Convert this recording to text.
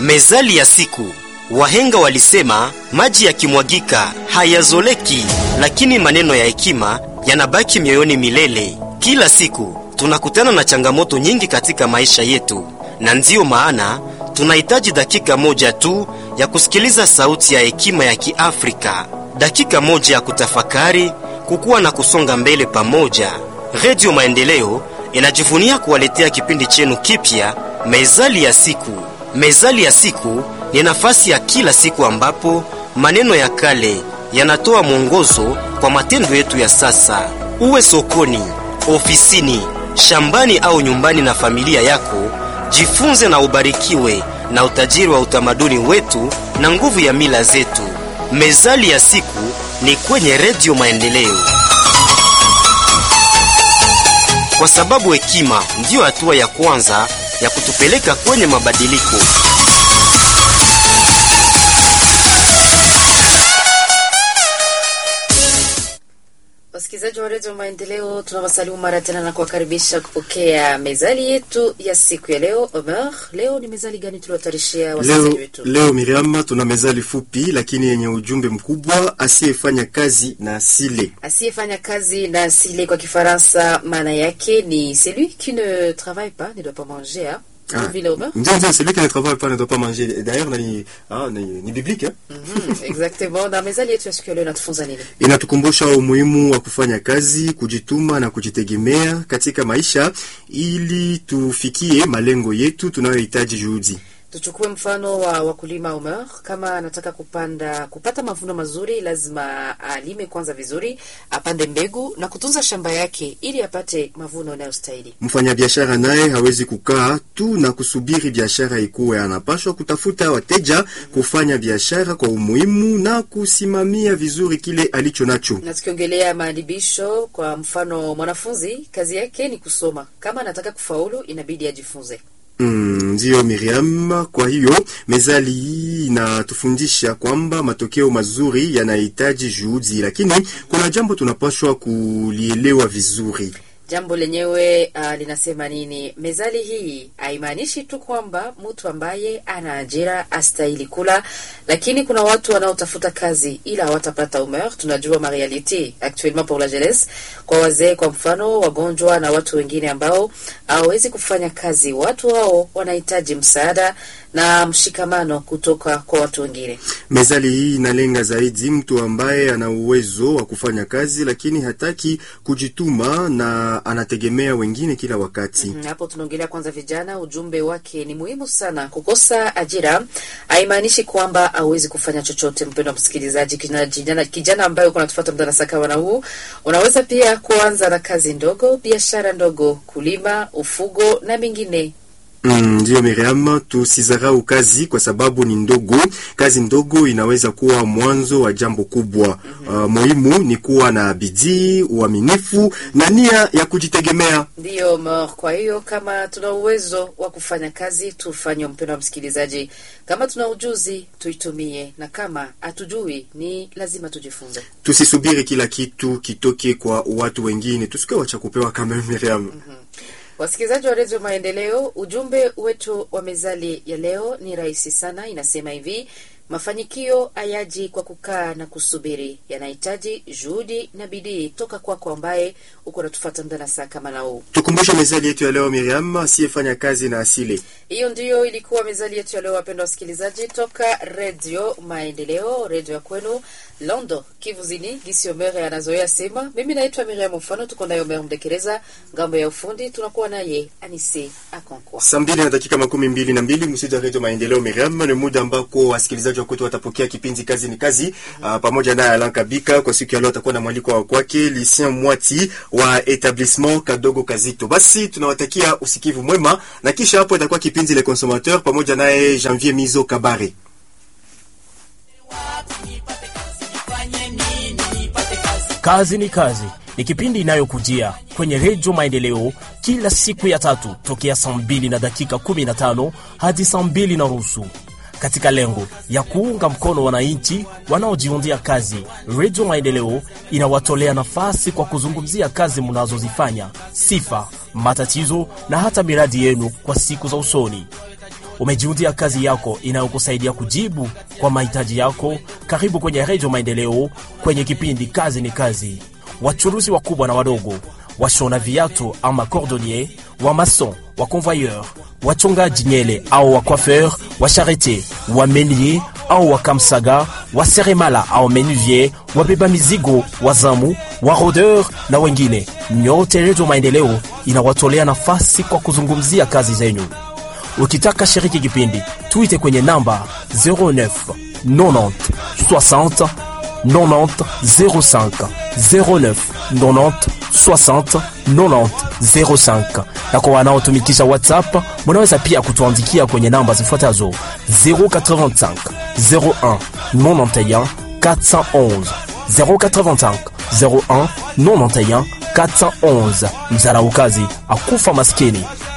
Mezali ya siku. Wahenga walisema maji yakimwagika hayazoleki, lakini maneno ya hekima yanabaki mioyoni milele. Kila siku tunakutana na changamoto nyingi katika maisha yetu, na ndiyo maana tunahitaji dakika moja tu ya kusikiliza sauti ya hekima ya Kiafrika, dakika moja ya kutafakari, kukua na kusonga mbele pamoja. Redio Maendeleo inajivunia kuwaletea kipindi chenu kipya, Mezali ya siku. Mezali ya siku ni nafasi ya kila siku ambapo maneno ya kale yanatoa mwongozo kwa matendo yetu ya sasa. Uwe sokoni, ofisini, shambani au nyumbani na familia yako, jifunze na ubarikiwe na utajiri wa utamaduni wetu na nguvu ya mila zetu. Mezali ya siku ni kwenye Redio Maendeleo, kwa sababu hekima ndiyo hatua ya kwanza ya kutupeleka kwenye mabadiliko. Wasikilizaji wa redio Maendeleo, tunawasalimu mara tena na kuwakaribisha kupokea mezali yetu ya siku ya leo. Omer, leo ni mezali gani tuliotarishia wasikilizaji Leo, wetu? leo Miriam, tuna mezali fupi lakini yenye ujumbe mkubwa: asiyefanya kazi na asile. Asiyefanya kazi na asile, kwa Kifaransa maana yake ni celui qui ne travaille pas ne doit pas manger. hein? Ah, Vile Omer? Ndio, ndio, celui qui ne travaille pas ne doit pas manger. D'ailleurs, ni, ah, ni, ni biblique eh? Mhm, exactement. Na mezali yetu ya siku ya leo inatufunza nini? Inatukumbusha umuhimu wa kufanya kazi, kujituma na kujitegemea katika maisha ili tufikie malengo yetu tunayohitaji juhudi. Tuchukue mfano wa wakulima Omer. Kama anataka kupanda kupata mavuno mazuri, lazima alime kwanza vizuri, apande mbegu na kutunza shamba yake ili apate mavuno yanayostahili. Mfanyabiashara naye hawezi kukaa tu na kusubiri biashara ikuwe, anapashwa kutafuta wateja, kufanya biashara kwa umuhimu na kusimamia vizuri kile alicho nacho. Na tukiongelea maadibisho, kwa mfano, mwanafunzi kazi yake ni kusoma. Kama anataka kufaulu, inabidi ajifunze. Mm, ndiyo Miriam. Kwa hiyo mezali hii inatufundisha kwamba matokeo mazuri yanahitaji juhudi, lakini kuna jambo tunapaswa kulielewa vizuri. Jambo lenyewe uh, linasema nini? Mezali hii haimaanishi tu kwamba mtu ambaye ana ajira astahili kula, lakini kuna watu wanaotafuta kazi ila hawatapata umer. Tunajua marealite actuellement pour la jeunesse, kwa wazee kwa mfano, wagonjwa na watu wengine ambao hawawezi kufanya kazi. Watu hao wanahitaji msaada na mshikamano kutoka kwa watu wengine. Mezali hii inalenga zaidi mtu ambaye ana uwezo wa kufanya kazi lakini hataki kujituma na anategemea wengine kila wakati. Mm, Hapo tunaongelea kwanza vijana. Ujumbe wake ni muhimu sana. Kukosa ajira haimaanishi kwamba hauwezi kufanya chochote. Mpendo wa msikilizaji, kijana, kijana, kijana ambaye uko natufuata muda na sakawana huu, unaweza pia kuanza na kazi ndogo, biashara ndogo, kulima, ufugo na mengine. Mm, ndiyo Miriam, tusizarau kazi kwa sababu ni ndogo. Kazi ndogo inaweza kuwa mwanzo wa jambo kubwa. Uh, muhimu ni kuwa na bidii, uaminifu na nia ya kujitegemea. Ndiyo Mor. Kwa hiyo kama tuna uwezo wa kufanya kazi tufanye, mpendo wa msikilizaji. Kama tuna ujuzi tuitumie, na kama hatujui ni lazima tujifunze. Tusisubiri kila kitu kitoke kwa watu wengine, tusikuwe wacha kupewa kama Miriam. Wasikilizaji wa redio Maendeleo, ujumbe wetu wa mezali ya leo ni rahisi sana. Inasema hivi: mafanikio hayaji kwa kukaa na kusubiri, yanahitaji juhudi na bidii toka kwako ambaye uko natufuata muda na saa kama na huu. Tukumbushe mezali yetu ya leo Miriam, asiyefanya kazi na asile. Hiyo ndiyo ilikuwa mezali yetu ya leo, wapendwa wasikilizaji, toka redio Maendeleo, redio ya kwenu Londo, Kivuzini. Gisi Omere anazoea sema. Mimi naitwa Miriam Mfano, tuko naye Omer Mdekereza ngambo ya ufundi, tunakuwa naye Anise Akonkwa. Saa mbili na dakika makumi mbili na mbili msidi wa redio Maendeleo Miriam, ni muda ambako wasikilizaji wa kwetu watapokea kipindi kazi ni kazi ah, pamoja naye Alan Kabika. Kwa siku ya leo atakuwa na mwaliko wa kwake Lucien Mwati wa etablissement Kadogo Kazito. Basi tunawatakia usikivu mwema, na kisha hapo itakuwa kipindi Le Consommateur pamoja naye Janvier Mizo Kabare. Kazi ni kazi ni kipindi inayokujia kwenye redio Maendeleo kila siku ya tatu tokea saa mbili na dakika 15 hadi saa mbili na nusu katika lengo ya kuunga mkono wananchi wanaojiundia kazi. Redio Maendeleo inawatolea nafasi kwa kuzungumzia kazi mnazozifanya, sifa, matatizo na hata miradi yenu kwa siku za usoni. Umejiundia kazi yako inayokusaidia kujibu kwa mahitaji yako? Karibu kwenye Redio Maendeleo kwenye kipindi Kazi ni Kazi. Wachuruzi wakubwa na wadogo, washona viatu ama cordonnier, wa mason, wa convoyeur, wachongaji nyele au wa coiffeur, wa charretier, wa menier au wa kamsaga, wa seremala au menuvier, wabeba mizigo, wazamu, wa rodeur na wengine, nyote Redio Maendeleo inawatolea nafasi kwa kuzungumzia kazi zenyu. Ukitaka shiriki kipindi, tuite kwenye namba 09 90 60 90 05 09 90 60 90 05. Na kwa wanaotumikisha WhatsApp, munaweza pia kutuandikia kwenye namba zifuatazo 085 01 91 411 085 01 91 411. Mzaraukazi akufa maskini